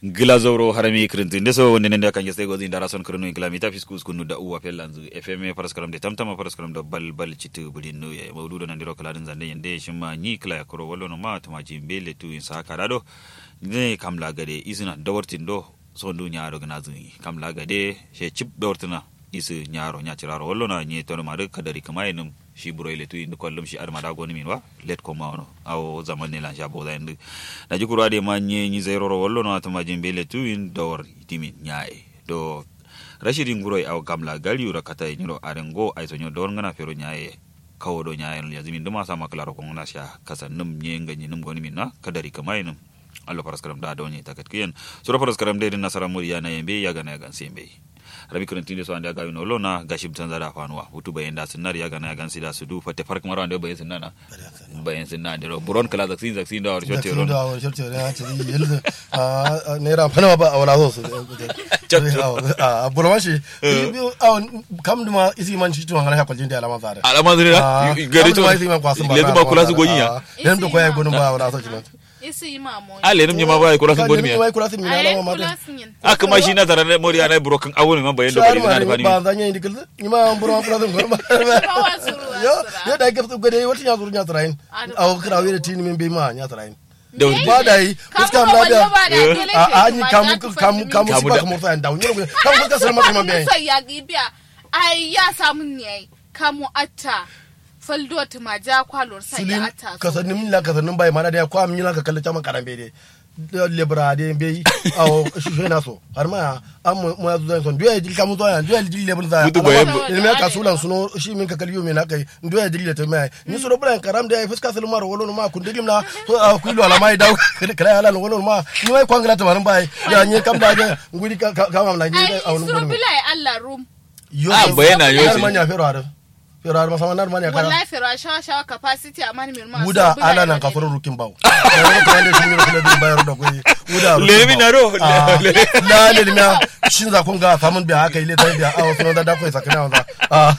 glazoro harami kirinti ndeso wonde nende kan geste gozi ndara son kirinu ingla mita fiskus kunu da uwa pelanzu fm paraskaram de tamtama paraskaram da bal bal citu bulin no ya mawdudo nan diro kaladin zande yende shima ni kala ya koro wallo no ma tama jimbe le tu in saka dado ne kamla gade isina dawartin do son du nyaaro gna zuni kamla gade she chip dawartina isi nyaaro nyachiraro wallo na ni tono ma kadari kama enum shi buro ile tu indu kollum shi arma da goni min wa let ko mawno aw zaman ne lan sha boda indu na ji kurade ma nye ni zero ro wallo no atama jimbe le tu in dawar timin nyae do rashidin guro aw gamla gali ura kata nyiro arengo ay so nyo dor ngana fero nyae kawo do nyae no yazimi nduma sama klaro ko ngana sha kasa num nye ngani num goni min na kadari kama enum allo paraskaram da do nye takat kiyen sura paraskaram de nasara muri yana yembe yaga na yagan sembe rabi kurantinde so ande aga wino lona gashib tan zada fanuwa hutu bayen da sunnar ya gana ya gansi da su du fate fark maro ande bayen sunna bayen sunna ande buron kala zaksin zaksin da war shote ron da war shote ron ha tiri yelda a nera fana ba wala so su a buron shi kam duma isi man shi tuwan ha kwaljin da alama zare alama zare gari to isi man kwasun ba lezu ba kula su goyinya dan to koyi gonun ba wala so kinan isi imamo ale num nyama ba kula su goni mi mi kula sun mi alama ma aka ma shi na tare da mori ana buro kan awon man bayen do bari na da fani ba zan yi dikil ni ma buron kula sun goni yo yo da ke gade wata ya zuru nya tarayin aw kira wi da tini min be ma nya tarayin da ba da yi fuska mu da a a ni kamu kamu kamu si ba kamu fa da wani kamu fuska sai ma kuma be sai ya gibiya ai ya samu ne kamu atta faldo ta maja kwalor sai ya atta kasannin min la kasannin bai mana da ya kwa min la ka kalle chama karambe de lebra de be aw shushe na so har ma am mo ya zuwa son duya dil kamu zuwa duya dil lebra za Mutu bayan- ne me ka sulan suno shi min ka kalliyo me na kai duya dil ta mai ni so bran karam da ya fuska salmar wolo ma kun dilim na so a ku lo alama da kala ala wolo ma ni wai kwangala ta marin bai ya ni kam da ga ngudi ka ka mam la ni ai a wani suru gudu bilai Allah rum yo Ah, bayana yo yar si. manya fero har fero har masama nar manya kara wallahi fira shawa shawa capacity amma ni mirma wuda ala nan kafaro rukin bawo wani kuma da shi ne kuma da bayar da kuyi wuda Lemi na ro. la le limya shin za kun ga famun biya aka yi le tai biya a wasu da da kuyi sakana wanda a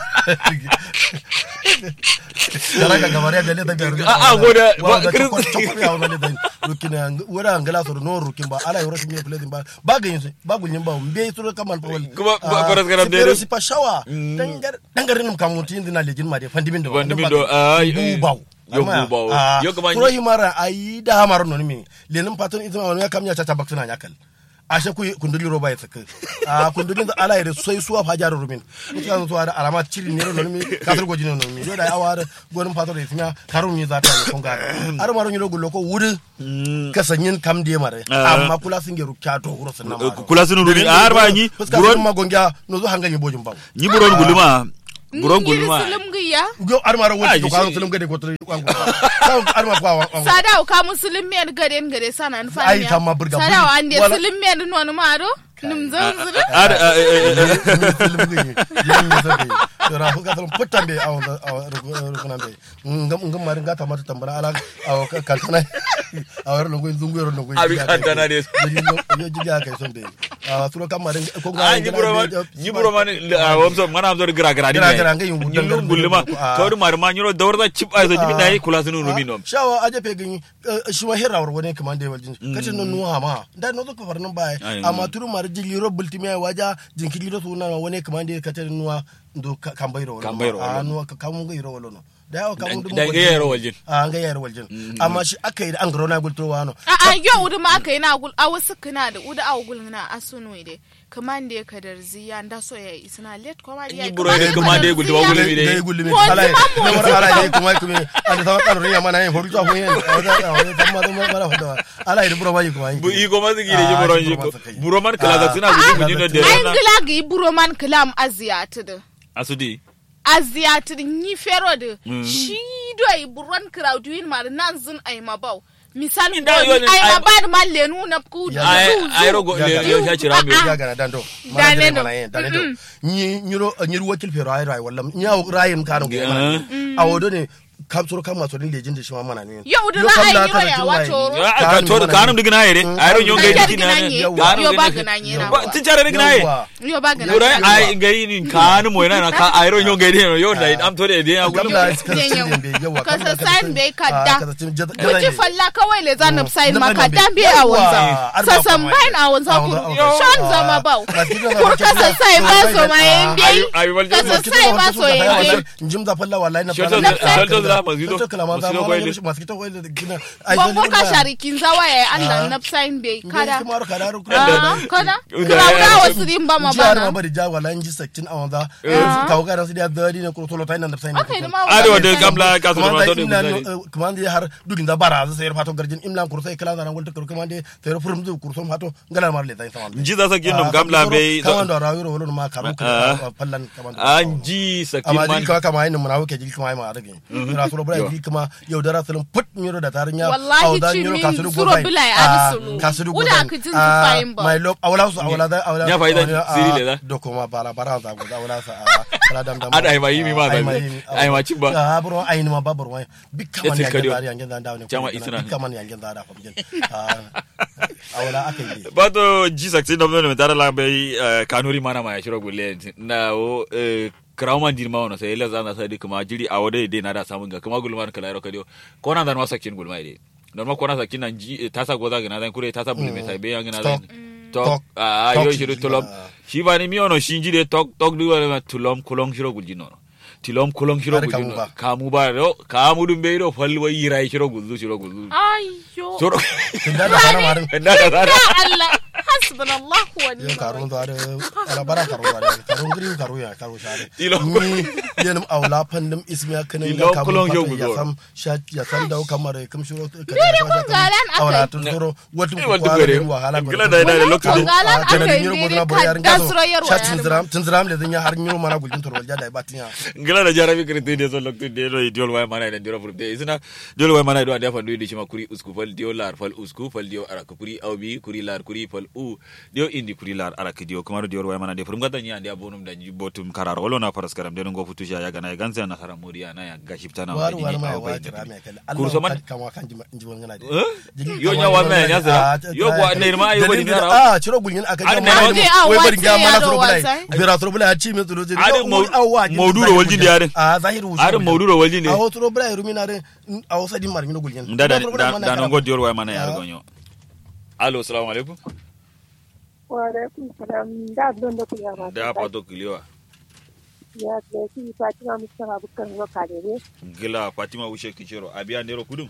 dara ga gabare da le tai biya Ah, ah, goda- wa ga Chris- ko ko ya wanda le tai rukin wuda angala so no rukin ba ala yoro shi ne fulin ba ba ga yin ba gunyin ba mbe su kaman fa wal Kuma ba- faras garam da pero yaro. si pa shawa dangar dangarin nam kamuti indina lejin ma de fandimin da Fandimin da, ah, bu bawo yo bu bawo. Yo kuma- Suro himara ayi da hamar no mi lenin patun ita ma ya kamnya cha tabak tuna yakal ashe ku kunduli roba ya tsaka a kundulin da ala yare sai suwa fa jaru rumin ita zo da alama ciri ne no mi kasar goji ne no mi yo da awar gonin patun da itinya karun yi zata ne kun ga ar maro ni rogo loko wuri kasanyin kam de mare Ah. amma kula sun geru kya to huro sun na ma kula sun ruri har ba ni fuska buron sun magonga no zo hanga ni bojin ba ni buron guluma buron guluma sulum giya yo ar maro Ah, wani to you kan see. sulum gade ko to kan ar ma kwa wa sada ka musulun men gade gade sana n fa Ai, kama burga sada buri. wa ande Wala- sulum men no no maro num zan zuru ar eh, eh, eh, eh, tora fu ka putan be aw aw rukuna be ngam ngam mari ngata mata tambara ala aw kantana aw ro ngoi zungu ro ngoi Abi kantana des. yo jiga kai son be aw suro kam mari ko ah ni buro man ni buro man a wamso mana am zor gra gra ni Gra gra ngai yungu ni dangar lum guluma Ah. kawdu mar ma nyoro dawrda chip ay so jibi dai kula sunu rumi nom shawa aje pe gani shi ma hera wani kaman da waljin kace non nuwa ma da no zo ka farnan baya Ai, amma turu mari jili ro bultimi ay waja jinkili ro suna wani kaman da kace nuwa ndo kan bayro Kan bayro wala. a nuwa ka kamun ga iro wala no da yawa kamun dum Da- da ga yaro waljin. a ga yaro waljin amma shi aka yi da an garo na gulto wano a a yo udu ma kai na gul a wasu kana da udu a gul na asunu ide kaman da ka darziya nda so ya isna let ko ma Ni buro ide kaman da ya gulto wa gulmi de. da gulmi Mo ala zuma mo ne wara zuma. ala ne kuma kuma an da sama kan riya mana yin horu to ko yin amma da mara hoda ala ne buro bayi kuma bu i ko ma sigi de Ah, buron ni ji buro ma sigi. buro man kala da suna guji guji no de ai na ngila gi buro man kalam aziyatu da asudi aziyatu ni fero da shi do ai buron crowdin mar nan zun ai mabau misal Ni da yo ni- ai ai- mabad mal lenu na ku Ya, ay zu- ay zu. rogo Ya, le ya. yo sha chira mi ya gana dando Dane do. dane do ni nyiro nyiro wakil fero ay ray wallam nyaw rayim kanu ge Ah. awodo ne kam soro kam maso din lejin da shi ma mana ne Yau da Yo za kam a yi la wa kana ya jin wato waye. ro. ka to kanum digna yere Mm. ayro nyonga Ai, dikina gina ne. Yawwa. Yo ba gina ne na ba wa. tin chare digna ye Yawwa. Yo ba gina Gura ne. ai ngai ni kanu mo na ka ayro nyonga de yo da am to de de ya kam gulu la Yau. iska sin be yawa Ka kam la sa sign bai kadda. ka sa jada Kuci falla kawai le za na sign Na maka falla dan bai. be a wanza. Yawwa, ar ba Sasan kuma bain a wanza A ku. wanza, a wanza. Shan zama bau. Ba ki da ba Kur ki ka da sa ba. sai ba Yawwa, so ma yin ah. dai. Ayu- ayu wal Ka sa jami'a. sai ba so yin dai. njim da falla wallahi na Shoto- falla shoto da masgido. shoto kala ma da Masgido ma koyle. masu kita koyle da gina Bongo ka sharikin zawa ya Ah. Allah na sign bai kada. kuma ro kada ro Ah, kada. Unda- Krauna wasu din ba ma jiya ma bana. bari ja wallahi nji sakin a wanda Ah. ka ga su da dadi ne ko tolo tayin da sai ne Aka yi ma ade wanda wade sign. kamla ka so kuma ma da to de imlan guzari kuma da har dugin da bara sai fato garjin imlan kurso sai kala da ran gulta kuma da sai furum zu kurso fato ngala mar le tayin sama nji za sa ginnom kamla be kaman da rawi ro wolo ma karu Ah. fallan kaman anji sakin amma man jil kama kama yin muna wuke jil kama ma rage ra suro bura jil kama yau da rasulun put miro da tarin ya Wallahi au da ci miro min kasuru suro gobai bila ya arsulu. kasuru Uda gobai ka jin su fayin ba. my love awala su awala da awala Ya faida siri le da? do kuma bala bara za go da awala sa ala dam dam Ada ai ma yimi ma da ai ma cin ba. a buro ai ni ma babur wai bikka man Yace ya kadiyo. ganda yan ganda da ne Jama isina. bikka man ya ganda da fa bijin awala akai bato ji sakin da mun tara la be kanuri mana ma ya shiro gulle na o krawman dir ma wono sai la zana sai kuma jiri a wode de na da samun ga kuma gulman kala ro kadio ko nan dan ma sakin gulma ide normal ko na sakin nan ji tasa goza ga na dan kure tasa bulme sai be yang na dan tok Tok. a Tok yo shi shiro ji, tolom ah. shi ba ni mi ono shinji de tok tok du wala tulom kulong shiro gulji no tilom kulong shiro Ari gulji kamu no ba. kamu ba ro kamu dum be ro falwa yirai shiro gulzu shiro gulzu Ayyo. soro tunda da sana marin na da Ya da Allah. Hasbunallahu wa yo ni'mal karun to are ala bara karu are karun gri karu ya karu share Tilo. ni yenum awla pandum ismiya kanin Tilo ga kulon kamu yau ya gudu. sam sha ya sam daw kamar kam shuro ka Dole kun galan akai. awla tun zoro watu Eh, ko watu kwara gore. ni wahala Gila da da lokacin Kun galan Ah, kana akai din yiro ne godna ka boyar gazo dasro yarwa sha yarwa. tinzram tinzram le dinya har nyiro mana gulin torwal jada batinya ngila da jarabi kirti de so lokti de do diol way mana da diro furte isina diol way mana do ande fandu di shima kuri usku fal dio lar fal usku fal dio ara kuri awbi kuri lar kuri fal u dio indi kuri lar ara dio kuma diol way mana de furum gata nya ande abonum da botum karar wolo na paras karam de ngo futu ya gana ganza na sara moriya na ya gashipta na waru waru wadini ma aw wa bay kira me kala Kurso man- kan wa kan jiwon ngana de Eh? Jigi Yo kama nya wa jiwon me ngana nya de. zira. Ah, Yo ta- gwa ne ma ayo bari dalilin na da- ah ciro gulin aka Ar ga ne mana ma- ni Ah, wai wa bari ga ce mana yaro suro bulai wasai. bira suro bulai ci min suro jiri Ar Yo, mau- awwa, jin mauduro zahiru waljin gulin. yare. ah zahiru wuce Ar gulin. mauduro waljin ne. a suro bulai rumi na de a wasa din mar min gulin da da Suro bulai da mana da kara- ngo diol way mana ya Ah. gonyo allo assalamu alaikum Waalaikum salam. Da don da kuya ma. da pato kiliwa Ya ke ki Fatima Mustafa Bukar Roka da ne. gila fatima wushe kichero abiya ndero kudum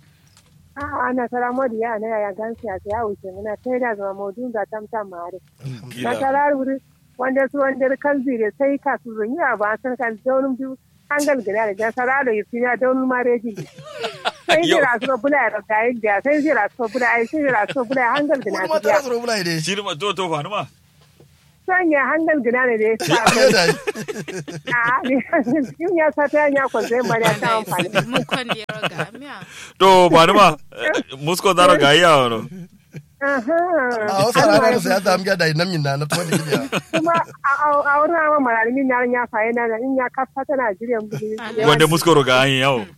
A ana sara modi ya na ya gansi ya ya wuce muna sai da zama modun da tam tam mare. Na gila sara wuri wanda su wanda kan zire sai ka su zun ya ba san kan donum biyu an galgana da jan sara da yusi ya donum mare ji. Sai Yo. jira su bula da kai da sai jira su bula ai sai jira su bula an galgana Wani ma su tara ya. suro bulai de shirma to to fanuma Sanya hangal gina ne da ya sa. Ya da A ne yin ya sa ta ya kwanzai mare ta amfani. Mun kan da ya raga miya. to fanuma musko daro ga iya wono Aha. a wasa rana sai ta amga da nan min na na to da kiya kuma a wurin ama mararmin yaran ya faye na in ya kafa ta Najeriya gudu. wanda musko ro ga yin yawo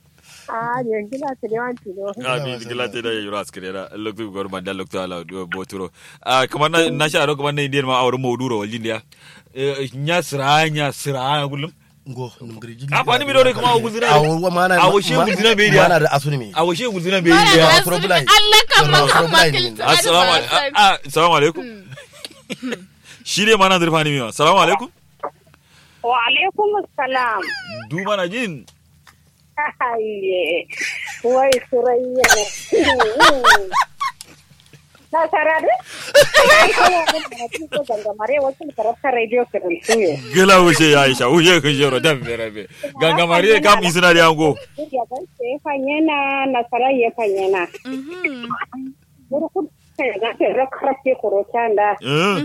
A ne gila ta ne wanti no. abi gila te da yura askere da loktu gor banda loktu ala do boturo ah kamar na na sha ro kamar na indian ma awru moduro waljin dia nya sira nya sira gulum ngo num gari jigi a fani mi do kuma awu guzina a wa mana a washe guzina be dia mana da asuni mi a washe guzina be Bara dia da Suro asali bulai. Allah kan Suro makan bulai ne. makilta. assalamu alaikum ah assalamu alaikum shi ne mana zurfani mi assalamu alaikum Wa alaikum salam. du mana jin Aiye. Wai surayya ne. Na sarade? Ko ganga mare wasu karasa radio kiran tuye. gila wuce ya aisha wuce kun jero dan bere be ganga mari kam isina da yango Ya ban sai fanyena na sarayya fanyena. Mhm. Burkut sai ga sai rakarake kurotanda. eh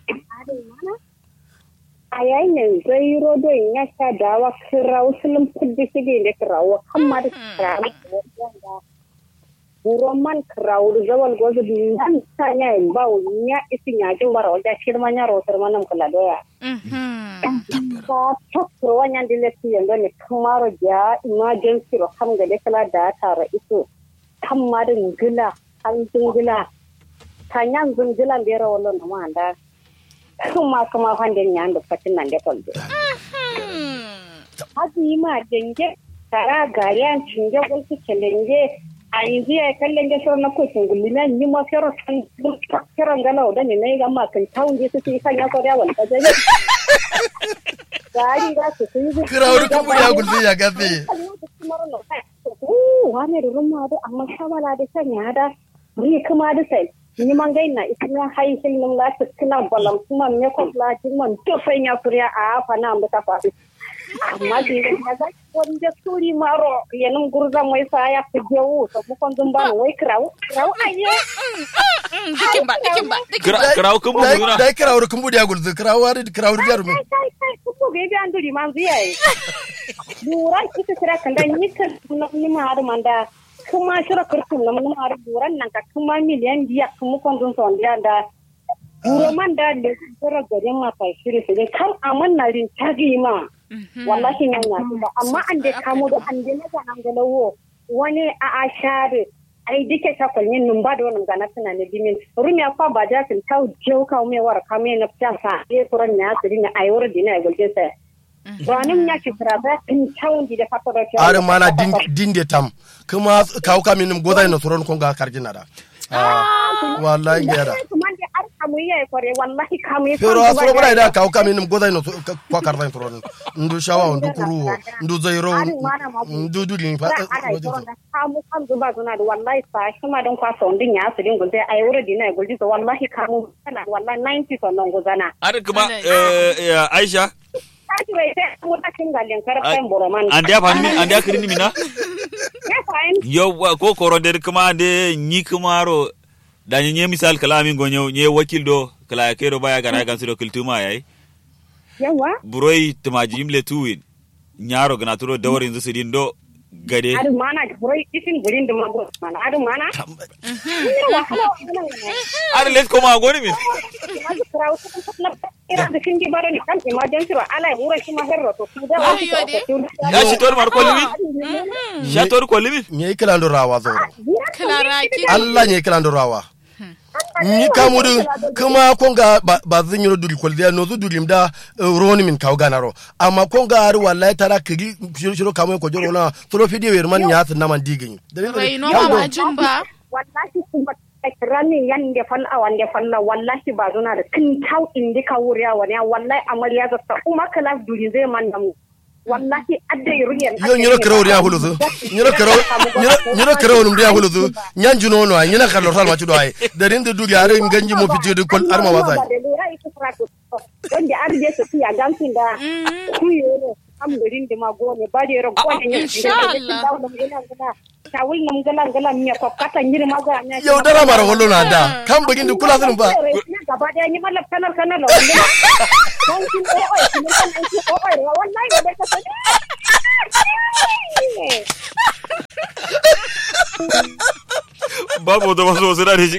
a yayin zai rodo in ya sha dawa kira usulun kudi shige da kirawo amma da kirawo wanda buron man kirawo da zawal gozu nan ta ya yi ba ya isi ya ji mara wajen shirma ya rotar manan kula doya Mhm. ka sakro wanyan dile ti yando ne kamaro ja emergency ro kam ga de kala da tara iso kamma da ngila an zingila kanyan zingila bera wallo na manda kuma kuma hande nyando fatin nan de kolbe hazi ma denge tara gariyan cinge gulki kelenge a yanzu ya kallon ga shirin na kotun gulina ni ma fero san kiran gala da ne nayi gamma kan tawun je su yi kan ya koriya wal kaje gari ga su yi kirawar kuma ya gulzi ya gafe wane da rumma da amma shawala da kan ya da ni kuma da sai ni man gaina ikin hai hin nan la tukuna balam kuma me ko la tin man to fa ya kuriya a fa na ambata fa amma di na ga wanda suri maro yanin gurza mai sa ya fi jewu to mu kon dun ba wai krawo krawo aye dikin ba dikin ba dikin ba kirawo kun bugu na dai kirawar kuma ya gulzi kirawar kirawar jarumin kai kai kai kuma ga ga anduri man ziyaye duran ita kira kan da ni kan ni ma har manda kuma shira kurtum na mun har duran nan ka kuma miliyan biya kuma kon dun son da da duro man da da shira garin ma fa shiri su dai kan aman na rin tagi ma wallahi nan na ba amma an da kamo da an da na ga nan ga lawo wani a a share ai dike ta kwalmin nun ba da wannan gana tana ne dimin rumi akwa ba da tin tau jau ka me war ka me na pta sa e kuran ya tsiri ne ai wor dina ai gulje sa ranin ya ci fara ba tin tau di da fato da are mana din din de tam kuma kawo kamin godai na turon konga karjina da Ah, wallahi ngera kuma da ar kamu ya kore wallahi kamu ya pero asoro bura da kawo kamin godai na kwa karvan turon ndu shawa ndu kuruwo ndu zairo ndu dudin fa kamu kan zuba zuna da wallahi sa shi ma don kwasa wandin ya su din gulje ai wuri dina ai gulje wallahi kamu kana wallahi 90 son nan guzana ar kuma eh, eh, aisha Kaji bai sai mu takin galin karfen boroman an da fani min an da kirini mina ya fahim yo ko koro der kuma de nyi kumaro da nye misal kala min gonyo nye wakil do kala kero baya gara gan siro kultuma yayi yawa buroi tumaji imle tuwin nyaro gana turo dawarin zu sidin do gade adu mana burai isin gurin da mago mana adu mana ina wahala wannan ne ar les koma goni min mazu krawo na ira da kingi bara ni kan emergency ro ala wura shi ma herro to su da Ayo de. ya shi tor mar kolimi sha tor kolimi nye kilando rawa zoro klara ki Allah nye kilando rawa ni kamudu kuma konga ba ba zan yi duli kwaldiya no zu dulim da eh, roni min kaw ganaro amma konga har wallahi tara kigi shiro shiro kamu ko joro na tolo fidi wer man nya na man digin rai no ma jin ba wallahi kuma ranin yan da fal a wanda falla wallahi ba zuna da kin tau indi ka wuriya wani wallahi amarya ga ta kuma kala duri zai man da mu wallahi adda yuriyan yo nyiro kero ria huluzu nyiro kero nyiro nyiro kero num ria huluzu nyanju no no nyina kallo sal ma chudo ay darin de dugi are nganji mo fiti de kol arma wasai don da arje su fiya gamsin da kuyo am garin da magone ba da yaro gwanin yin insha Allah. tawul nam galan galan miya ko kata nyiri maga nya yau dara mara hollo na da kan bugin de kula sun ba gaba daya ni malaf kanal kanal wanda kan kin o o kin kan an ki o o wallahi ba ka sani babu da wasu wasu da shi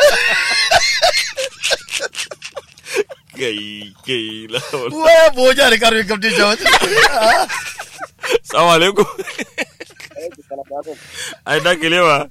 kai kai lawal wa boja de karbi kapti jawat salamu alaikum ai da kelewa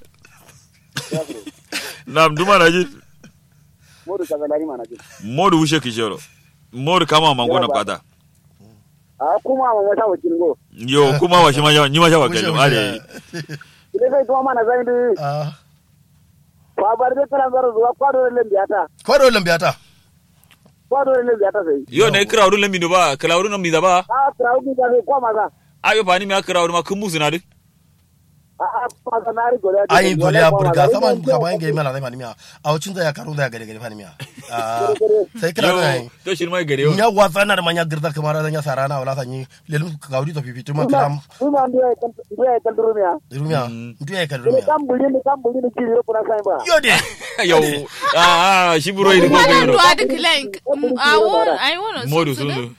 nam duma na ji modu kaza lari mana jin modu wushe kishoro modu kama mangona kwata a kuma ma wata wakil go yo kuma wa shi ma ni ma sha wakalo ale ile sai kuma mana zai bi ah fa bar da kana zaro zuwa kwado da lambiyata kwado lambiyata kwado da lambiyata sai yo ne krawru lambi do ba krawru nambi da ba a trawo bi da sai kwa maza ayo fani mi krawru ma kun musu na duk a a fa da nari go da ayin dole ya burga saman ka bayan ga mala zai manimiya a wucin zai ya karo da gare gare fanimiya ah sai kira da yo to shi mai gare yo nya wasa na da manya girdar kamar da nya sarana wala sanyi lelum ka gaudi to fifitu ma kiram kuma ndiye ndiye kan durumiya rumiya ndu ya kan ile rumiya kan buli ni kan buli ni kiri kuna sai ba yo de yo ah ah shi buro yi ko wannan gero duwa da kilan a won ai won Modu sun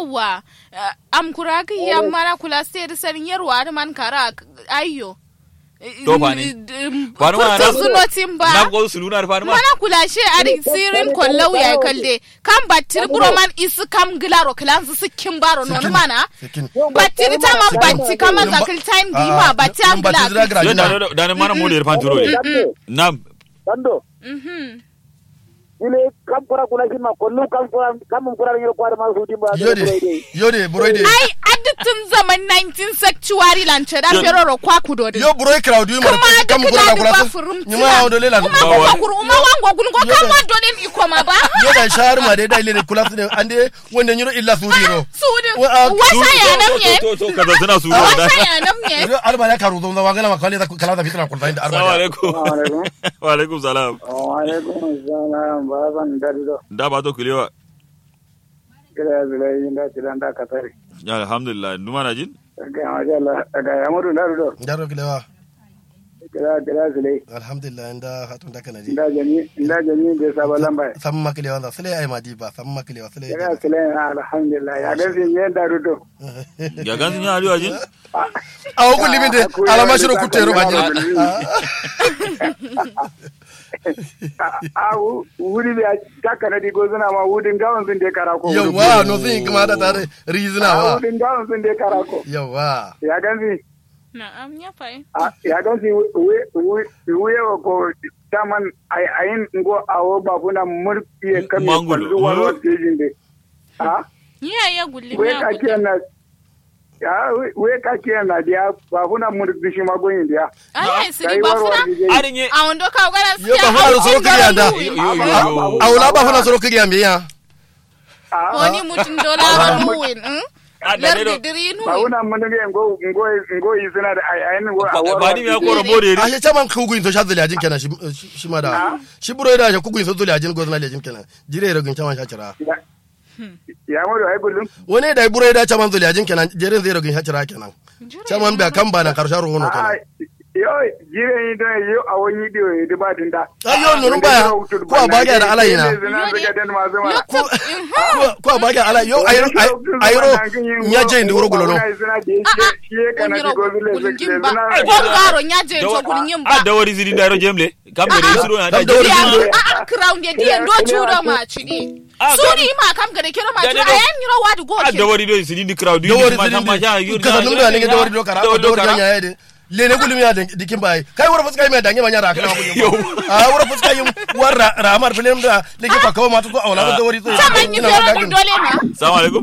yawa am kuraki ya mara kula sai da sarin yarwa da man kara ayyo To fa ni. Fanu ma na zunotin ba na go sulunar fanu ma mana kula she ari sirin kollau ya kalde kan batir buroman isu kam gilaro klan su sikin baro non Sikin. mana Sikin. batir ta man batti kama Yin ba- zakil time di Ah, ma batti yin am batti zira gila gira yo jina. da da mana mo der fan turo de nam Dando. mhm Ile kam kura kula shi ma kullu kam kura kam mun kura ne kwara ma su dimba. Yode, yode, buroi de. ai aditin zaman 19 sanctuary lance da Yo- feroro kwa kudodin Yo buroi crowd yu kuma mara da kam kura kula da kula ba su. furum Ni ma hawo dole la. kuma Ba ko wani. kuru uma wango gun ko kan wa dolin ikoma ba Yo da shahar ma dai da ile kula su ne ande wanda nyiro illa su diro. sudin Wa- ah, wasa ya nam ye to to kaza suna suru da wasa ya nam ye Yo alba ya karu zo wa gala ma kale da kala da fitna kulta inda assalamu arba. alaikum alaikum. wa alaikum salam Wa alaikum assalam ba san darido. da ba to kulewa Kira zulai inda tilan da katari. ya alhamdulillah numa na jin Ga majalla ga yamudu darido. Daro kilewa. Kira kira zulai. Alhamdulillah inda hatun da kana ji. Inda jami inda jami bai saba lamba. Sam makilewa da sule ai madi ba sam makilewa sule. Kira zulai alhamdulillah ya ga sin yin darido. ya gan sun yi hariwa jin Awo kulli min de alama shiro kutero ba jina. A wuri da taka na digo suna ma wudin gawan sun dai karako. Yawa no sun yi kuma da tare rizina A wa. wudin gawan sun dai karako. Yawa. Ya gansi na'am ya fai a- ya gansi wuye wa ko taman ayin ngo awo babuna murfiye kame Mangulu. kwallo wani wasu jin de. A ya ya gulli we ya ka gulli kiyan na ya we ka kiyan na dia babuna murfi shi magoyin dia. ai siri Kai ba warwar funa dije. arin ye a wando ka gara Yo ba funa da soro kiri anda. yo yo yo Awula ba funa soro kiri ambe ya. A wani mutum dola ba nuwin a da ne do lardi diri nuwin babuna mun ne ngo ngo ngo yi suna da ayin ngo a warwar ba ni me ya dije. kora bore A ri shi caman kuguin to shazali ajin kenan shi shi ma da. Shi buro da shi kuguin so zuli ajin gozna lejin kenan. Jire rogin caman sha cira. Ya- Ya mu da ai kullum. Wani da buro da caman zuli ajin kenan jere zai rogin sha cira kenan. Caman ba kan ba na karshen ruhono A kenan. yo jire yi don yo a wani diyo ya duba dinda. Ayo nunun baya ko a bage da alayina. Ko ko a bage ala yo ayro ayro nya je ndi wuro gulono. Bongaro nyaje to gulngin ba. a da wari ziri da yaro jemle kam da dai suru na da Kam da wari jemle ziri A a crown de die ndo chudo ma chidi. Ah, Suni ma kam gade kiro ma Da- chidi da- da- ayan yiro wadu go a ke. da wari do siri di crowd Da wari ma ma ja ziri ka sanum da ne da wari do kara da wari nya yede. Lene gulumi ya dikin bai. Kai wura fuska mai dange manya ra kana Yo. gulumi. A wura fuska yin warra ramar film da leke kwa kawo mata to awla da wari to. Saman yi fero din dole na. assalamu alaikum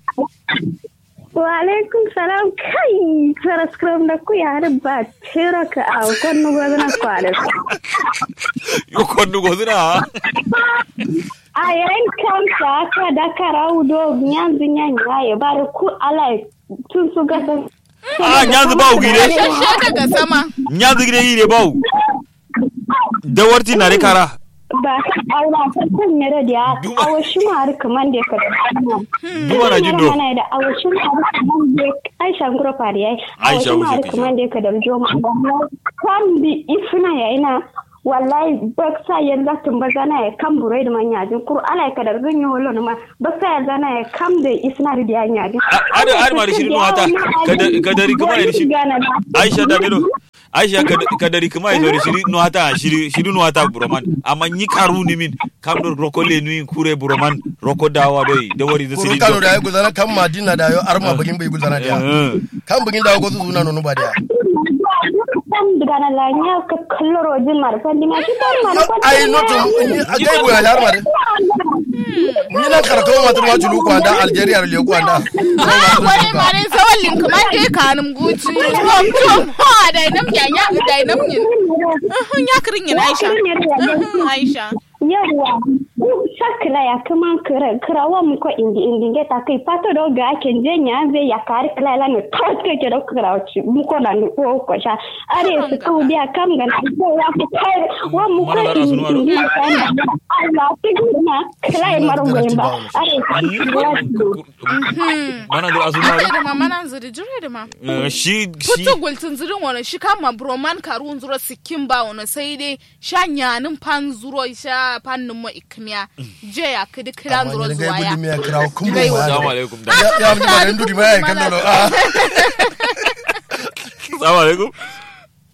Walaikum salam kai faraskram da ku yare ba tera ka a kwanu gwazna kwale. yo kondu go zina A yayin kansa aka da karau do nyanzu nyanya ya bar ku ala tun su ga san. a nyanzu ba ugire Shashe daga sama. nyanzu gire yire ba da warti na re kara Ba aura ta kun ne da ya Duma. awashi ma har kaman da ka. Duma na jindo. Mana da awashi ma har kaman da Aisha ngoro fari yayi. Aisha Awashi ma har wuce kaman da ka da joma. Kan bi ifna yaina wallahi baksa yanda tun ba zana ya kan burai da manya jin kur ala ka da zun yi wolo ma baksa ya zana ya kam da isna da ya jin. ada ada ma da shirin wata kadari kuma da shi aisha da dino aisha kadari kuma da shiri no hata shiri shiri no hata buroman amma ni karu ni min kam do roko le ni kure buroman roko dawa doi da wari da Kuru siri kano da ya guzana kan madina da yo arma bugin bai guzana da ya. Kan bugin da go su zuna nonu ba da ya. Kan daga na lanya ka kalloro jin marfan dima shi kan marfan. Ai notu a gaibu ya har ma da. Ni nan karatu ma tun ma tulu kwanda Algeria le kwanda. Ah, wani mare sawallin kuma ke kanum guci. Tom tom ha da nam ya ya da nam yin. Ya kirin yin Aisha. Aisha. Yawwa, sakla ya kaman kira kira wa mu ko indi indi ge ta kai pato do ga ken je nya ve ya kar kla la no to ke ke do kira ci mu ko na ko ko sha are su ku dia kam ga na ko ya ku kai wa mu ko Mana bara su nuwaro. indi Allah ti na kla e maro go ba are mana do azuma Jure da ma mana zuri jure da ma. shi shi Putu gultun zirin wani shi kama broman karun zuro sikin ba wani sai dai sha nyanin pan zuro sha pannin mo ikmiya. Je ya kidi kira Amma zuro ni zuwa gai ya. gudi me ya kira kumbu Gai ma. assalamu ya. alaikum da Ya ya mu da ndu di ma ya kan do. Ah. assalamu alaikum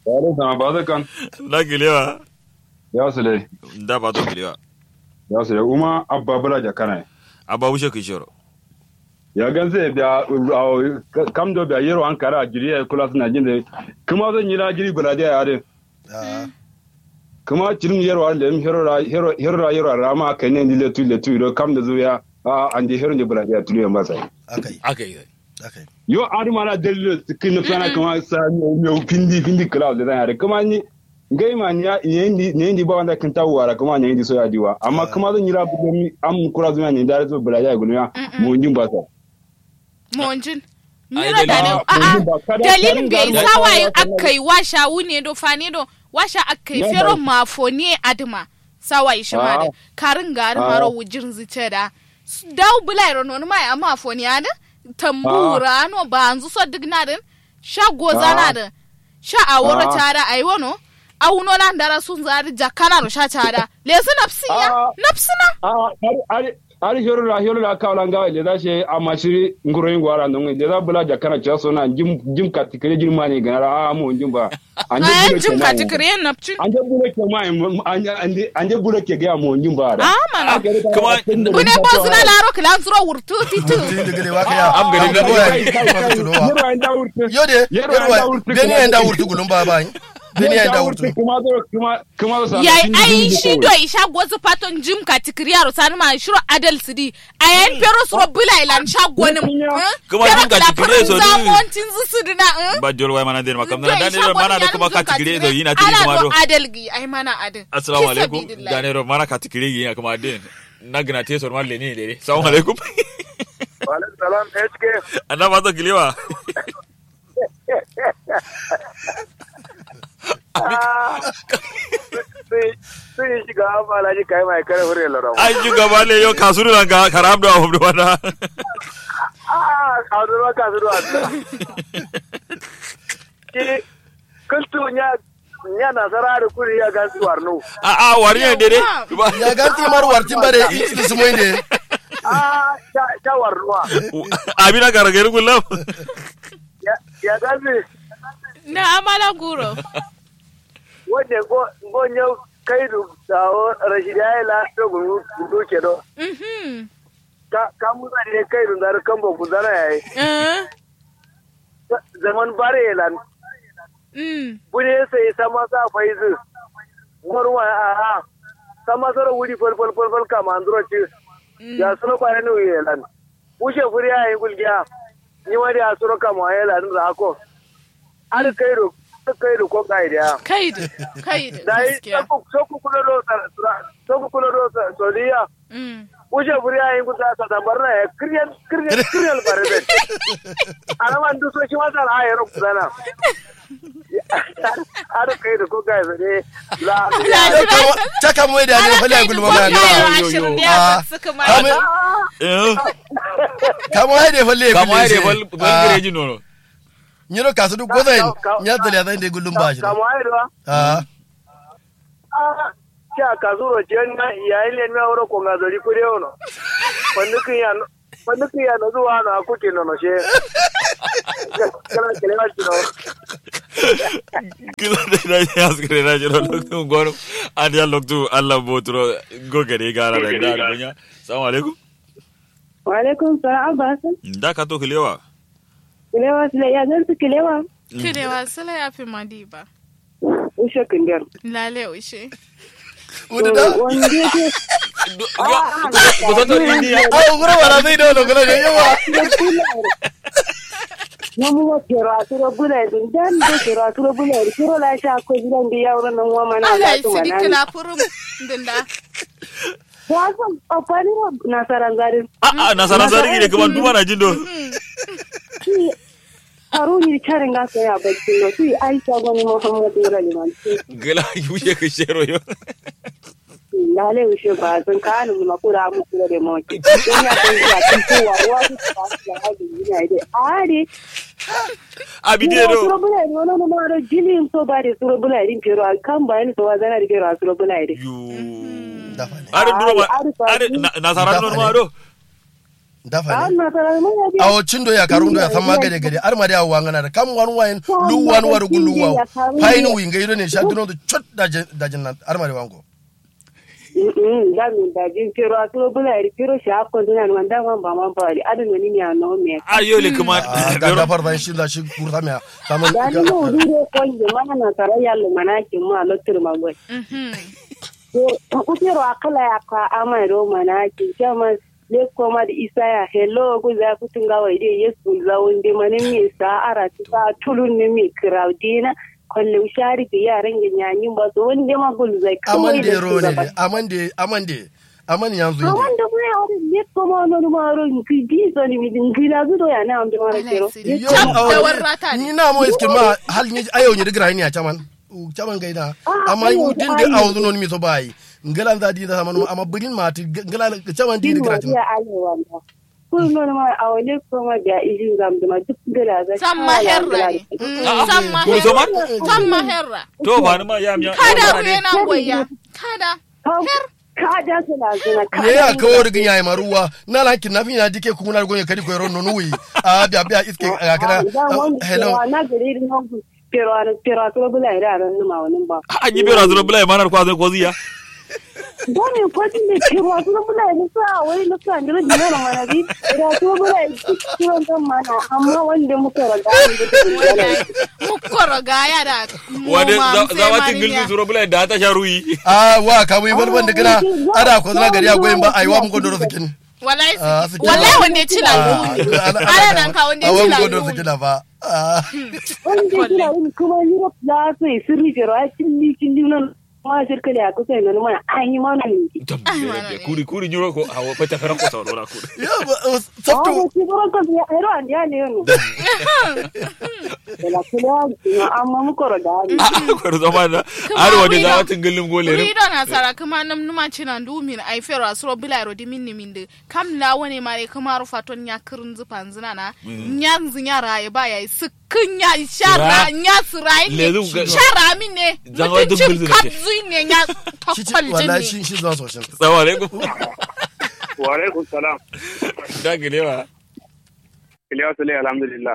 Yare sama ba zai kan. da kilewa Ya su dai. da ba to kilewa Ya su dai. Uma abba bula jakana. abba wuce kai shoro Ya gan zai biya kam do biya yero an kara jiri ya kula suna jin da. Kuma zan yi na jiri bula da yare. Ah, Kuma cirin yero an da yin hero ra hero ra yero ra ma kai ne ni letu letu do kam da zuya. A an di hero ne bula da tulu yan ba sai. akai aka yi akai Yo ari mana dalilo kin na fana kuma sa mi pindi pindi kala da yare. Kuma ni ngai ma ni ni ni ni ba wanda kin tawara kuma ni ndi so ya diwa. Amma kuma zan yi ra bu am kura zuya ni da zo bula da guluya. Mu jin ba sai. monjin Ai, mira da dalilin- ne a'a ba kada- dalilin bai kada- sawaye kada- akai washa wune do fane do washa akai Ya, fero ba- mafoni adma sawaye shi ma da Ah. karin gari Ah. maro wujin zice da daw bulai ro non mai amma foni ada tambura no banzu so dignadin sha goza na da sha aworo Ah. tada ai wono awuno lan dara sun zari jakana ro sha tada lesu nafsiya Ah. nafsina Ah, ari ari ari hero la hero la kawla nga le da she amashiri ngoro yin gwara non le da bula jakana cha so na jim jim ka tikere jim mani ganara a mu jim ba anje ayan bule jim ke ka mai. tikriyen napcin anje bule ke mai anje anje anje bule ke ga mu jim ba da Ah, mana. Kuma- Bune bo zina laro kilan zuro wurtu titu. Tiri da gele waka ya Am gari Am da- ko ya Kai, kai, Ba ka kai, tuno wa. yero an da wurtu yode Yero yero ya da wurtu beni kuma- ya da wurtu gulun ba ba beni ya da wurtu kuma zo kuma kuma zo sa Yai ai shi do isha gozu paton jim ka tikriya ro sani ma shiro adal sidi. Ayan pero suro bula ilan sha gonim. Kuma jim ka tikriya so ni- Zamontin zu sudina. ba jol wai mana den makam na dan ne mana da kuma ka tikire do yina tiri Ana kuma do do adal gi ai mana adal. assalamu Fi alaikum sabilillah. dan ne mana ka tikire yi kuma den na gina te sor malle ne dere assalamu alaikum Walaikum salam HK. anna ba to kilewa Sun yi shiga amala ji kai mai kare hure larawa. an ju gaba le yo kasuru nan ga karam do abu wana Ah, kasuwa kasuwa. Ki kuntu nya nya nasara da kuri ya gasu warno. a a wari ne dere Yawa. ya ganti mar wartin bare isti sumoy ne Ah, ya ya warnuwa. abina garagari gulam Ya ya gasu Na amala guro. wanda go go nyau kai du dawo rashida ya la to gungu gungu ke do. Mhm. Ka ka musa ne kai du dar kan bo gudana yayi. Eh. Zaman bare lan Mm. bune sai sama sa faizu. Marwa a a sama sara wuri fal fal fal fal kama andro ci. Ya suno bare no yelan. Ushe furi ya yi gulgiya. Ni wani a suro kama yelan da ko. Ar kai du kai du ko kai da. Kaidu. Kaidu. Da yi Gaskiya. soku kula do soku kula do soliya. Mm. Ushe furi ya yi gusa sa tambar na ya kiryan kiryan kiryan bare da. Alaman du so shi masa la ya ro kudana. Ar kai du ko kai ne. La taka moy da ne fali gulun ba Ana na kai da ashirin da ya Ah. suka ma. Kame- eh kamo hay de falle kama ai de bal bal gireji nono nyiro kasu du goza Ka- ka- nya dali ya de gulun ba shi Kamo ai do. ah Kya kazuro jenna yayin ne na wuro ko ngazori kure ono. Pandukin ya pandukin ya no zuwa na kuke no no she. Kala kele wa chino. kila de na ya skre na jiro loktu goro an ya loktu Allah botro go gare gara da da dunya assalamu alaikum Walaikum salam Abbasan. da ka to kilewa Kilewa sile ya zan su kilewa. Kirewa sala ya fi madiba. Ushe kindar. Lale ushe. wudu da Wanda yake ko to ni ya aw gura wala zai da no gura ne yawa namu wa kero asuro bula din dan do kero asuro bula din kero la sha ko gidan da yawro nan wa mana Allah la ya to sidi mana. kila kurum dinda. Wasu opani wa nasaran garin. a a nasara zari ne kuma duma na jindo Ki haruni charin ga sai abacin no tu aisha gani muhammadu raliman. gala yuje ka shero yo Lale ushe ba zan kanu mu makura mu kula da mu. Dan ya san ya tun kowa wa su ba su da hali ina dai. Are abide Suro do bula din wani ma da jilin so ba da suro bula din kero kan bayani so wa zana da kero suro bula din. yu dafa ne are duro ma Ari, ari, are ari. nasara no ma do dafa ne An na tara mun ya biya. awo cindo ya karun do ya san magade gade ar ma da wa ngana da kam wan wayin lu wan war gu lu wa fayin wi ngai do ne sha duno do chot da je- da jinna ar ma da wango Mm da min da jin kiro a to bula ri kiro sha ko dina man da man ba man ba ri adun ni ya no me. ayo le kuma Ah, ga da fardan shi da shi kurta me kama Da ni mo dure ko je mana na tara yalla mana ki mu a lotur magoi. ko ku kiro akala ya ka ama ro mana ki kama le ko ma di isa ya hello ku za ku tunga wa ide yesu za wonde mane mi sa ara ti sa tulun ne mi kraudina kolle ushari ke yaran ga nyanyi ba so wonde ma gul zai kawai amande ro ne de amande amande amande yanzu inde wanda ku ya wani ne ko ma no ma ro ki di so ni mi din gila zu do ya na am de ma kero Yo, Cap awo, da warrata ne. ni na mo iske ma hal ni ayo ni digra ni a chaman u chaman gaida Ah, amma ayo, u din de ayo. awu non mi so bai ngala za di da man amma budin ma ti ngala chaman di digra tin ya ale wanda kun no ma awale ko ma da izin gam da ma duk gila za San maherra ne. Mm, San Kuru so ma? maherra. San maherra. to ba ni ma ya mi Kada ku yana goya. Kada. ka da su na zuna ka ne ya kawo rigin yayi maruwa na la kin nafi na dike kuma na gonye kadi ko ron nonu wi a biya biya iske a kana hello na gari rin nan pero pero to bula ira ran ma wani ba an yi bera zuwa bula manar kwa zai ko ziya don ne ko din ne pero to bula ira sa wai na sa ndira dina na mana bi ira to bula ira kiwon kan mana amma wanda muka raga Mukkoro gaya da wade moma za wa tin gilbi zuro bula da ta sha ruyi a wa ka wi balban da kana ada ko na gari a goyin ba ai wa mun gondoro sakin Wallahi Ah, su- su- wallahi wanda ya ci lalu. Ana nan ka wanda ya ci a wa mun lalu. gondoro sakin ba Ah. wanda kira yin kuma Europe da su yi sirri pero a cilli cilli nan ma shirka da kusa nan ma an yi mana ne kuri kuri nyuro ko hawo pata fera ko sauro na kuri ya ba Ah, sabtu ba shi ba ko ya ero an ya ne no la kula amma muka raga ne a ko zama da har wani za wa tin gilin gole ne Rido na sara kuma nam numa cina ndumin ai fero asro bila ro di minni minde kam la wone mare kuma ro faton nya kirin zupan zina na nya zinya raye ba yayi sukun ya shara Ra- nya sirai Lezu ne ga- shara min ne Zan wa duk mutuncin bilzin ce. kabzi ne nya shi ci tokkol wallahi ne shi shi zuwa soshin salamu alaikum wa alaikum salam da gilewa kiliya sule alhamdulillah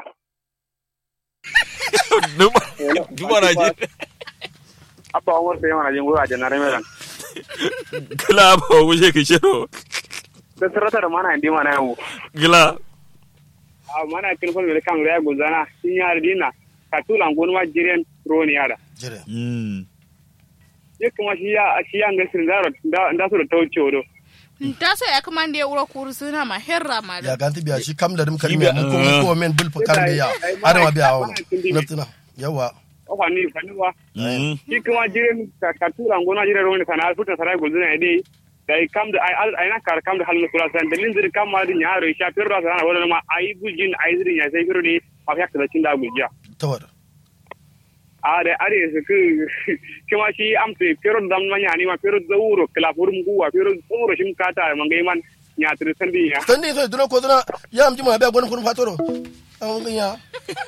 duma duma na ji abba umar sai mana jin gura da na remelan kila ba wuce ki shiro da sarata da mana indi mana yau kila a mana kin fol mele kan ya gulzana sin yar dina ka tulan gon ma jiren roni yara jire mm ye kuma shi ya shi ya ngasir da da da su da tauce wodo ta sai ya kuma da ya wuro kursuna ma herra ma ya da ganti biya shi kam da dum kalmi biya- mu ko ko men bil fa kan biya ada ma biya hawo naftina yawa o fani fani wa mm shi kuma jiren ka ka tulan gon ma jiren roni kana alfuta sarai gulzana ide dai kam da ai ai na kar kam da halin kula san dalin zir kam ma din yaro sha firra sana wala ma ai gujin ai zirin ya sai firro ne ma fiya da cin da gujiya tawar a da are su ku kuma shi amse pero dam ma nyani ma pero zawuro kala furum guwa pero zawuro shim kata man gai man nya tri sandi ya tan ni so duna ko duna ya amji ma biya gon kun fatoro an ginya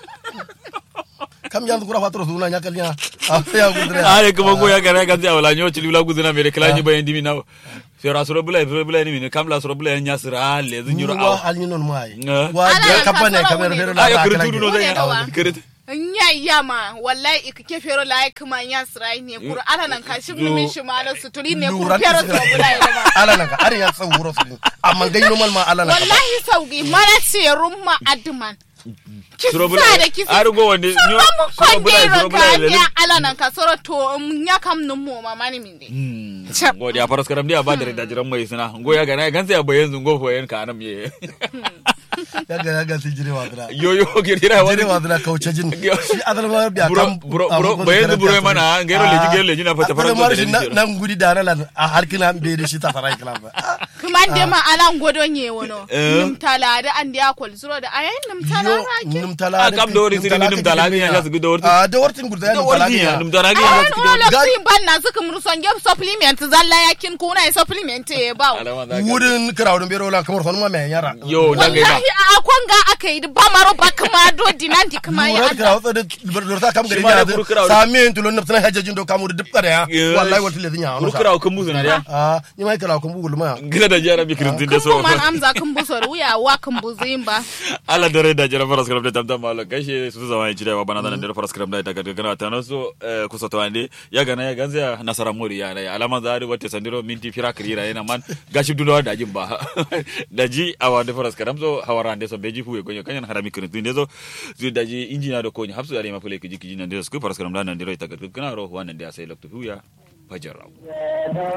kam yan kura fatoro suna nya kalnya a ya gudre are kuma go ya gara kan wala nyo chili wala gudina mere kila nyi bayan dimi na fera suro bula fera bula ni mine kam la suro bula nya sira le zu nyuro wa aw al ni non mai Nga. wa Ala da ya kapane kasara kamar wuni. fere la ayo ta kire kala tudu no ke. zai Dawa. kire nya yama wallahi ikike fero la kuma nya sirai ne kuru ana nan ka shi min shi ma na suturi ne kuru Lura fero ta so sira. bula ya ma ala nan ka are ya tsawuro su amma gai normal ma ala nan ka wallahi sauki mana serun ma adman Suro bula kisa da kisa ar go wonde nyo sura mu suro bula konde suro bula ka le nya ala nan ka soro to um, nya kam num mo ma mani min de Chap. go dia paras karam dia ba da da jiran mai sina go ya gana kan sai bayan zungo fo yan kanam ye ya ga ya ga su jire wa dira yo yo ke dira jire wa wani dira kauce jin shi adal ma biya buro kam buro buro bayan zu buro mana ngero leji ngero leji na fata fara fara ma da shi leji nan gudi da nan a harkina be da shi ta sarai kala ba kuma de ma ala ngodo nye wono Eh. num tala da an dia kol zuro da ayen num tala yo rake num tala Ah, kam da wori siri num tala ga ya su gudo wortin. a da wortin gurda ya da num tala wani ya ga num tara ga ya ayen su gudo wala Ga- sin ban na suka murson gem supplement zalla yakin kuna yi supplement e ba alama da ka wurin kirawun bero la kamar sanu ma mai yara yo da ga wallahi a kwanga aka yi ba maro ba kuma do dinandi kuma ya wurin Allah kirawun tsada lorta kam gari Shi ma da ya kuru kirawun. sami yin tulon nafsan hajjajin do kamu da duk kada ya wallahi wata le zinya kuru kira kan muzu na dia a ni mai kirawun kun bugul ma gila da jara mi kirin tinde so kuma man amza kan busor wuya wa kan buzin ba ala dore da jara faras kram da tamtam malo gashi su zama ci da wa bana da nan faras kram da daga gana ta no so kusa to ande ya gana ya ganza nasara mori ya ya alama za wata sandiro minti fira kirira yana man gashi dunawa da jin ba da ji awa da faras kram so hawara ande so beji fuwe gonyo kanyan harami kirin tinde so zu da ji injina da konyi hapsu yare mafule kiji kiji nan da su faras kram da nan diro ta gana ro wannan da sai lokto huya fajar